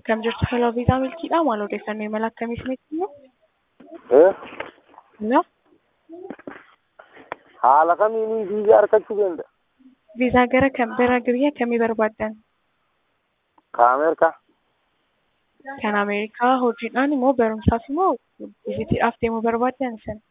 Akkam jirtu hello viizaaa milkiidhaa maal odeeffannoo imala akkamii isinitti himu? Eh? Hello? Haala kamiinii viizaa argachuu danda'a? Viizaa gara kam gara biyya kamii barbaaddan? Ka Ameerikaa? Kan Ameerikaa hojiidhaan immoo barumsaaf immoo vizitiidhaaf deemuu barbaaddan isin?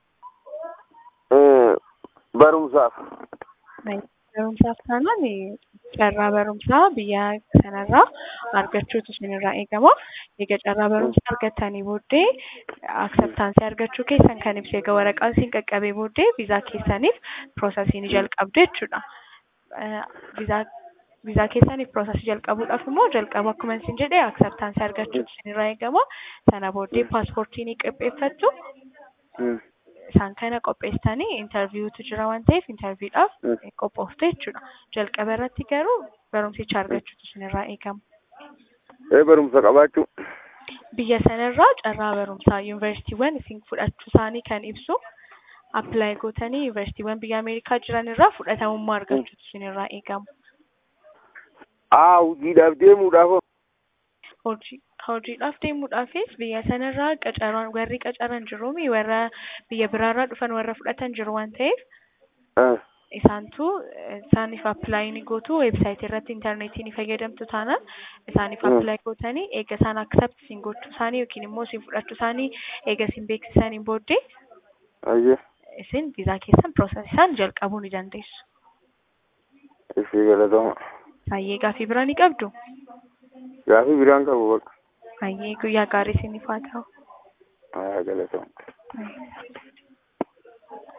Eh, barumsaaf. Barumsaaf taanaan carraa barumsaa biyya sanarraa argachuutu isinirraa eegama. Egaa carraa barumsaa argattanii booddee akseptaansii argachuu keessan kan ibsu egaa waraqaan isin qaqqabee booddee viizaa keessaniif piroosesii ni jalqabdu jechuudha. Viizaa viizaa keessaniif piroosesii jalqabuudhaaf immoo jalqaba akkuma isin jedhe akseptaansii argachuutu isinirraa eegama. Sana booddee paaspoortii ni qopheeffattu. isaan kana qopheessitanii intarviiwutu jira waan ta'eef intarviidhaaf qophooftu jechuudha. Jalqaba irratti garuu barumsicha argachuutu isinirraa eegama. Eh, barumsa qabaachuu. Biyya sanarraa carraa barumsaa yuunivarsiitiiwwan isin fudhachuu isaanii kan ibsu appilaayi gootanii yuunivarsiitiiwwan biyya Ameerikaa jiran irraa fudhatamummaa argachuutu isinirraa eegama. Aa, hojiidhaaf deemuudhaaf. Hojii hojiidhaaf deemuudhaafis biyya sanarraa qacaran warri qacaran jiruumi warra biyya biraarraa dhufan warra fudhatan jiru waan ta'eef Eh, isaantu isaaniif appilaayi ni gootu weebsaayitii irratti intarneetii ni fayyadamtu taanaan isaaniif Mm. appilaayi gootanii eega isaan aksept isin gochuu isaanii yookiin immoo isin fudhachuu isaanii eega isin beeksisaniin booddee ayyee. isin viizaa keessan piroosesii isaan jalqabuu ni dandeessu. Ishee galatama. Baay'ee gaaffii biraa ni qabdu. Gaafii biraan qabu bakka. Baay'ee guyyaa gaarii isiniif haa ta'u. Haa galatama. Baay'ee.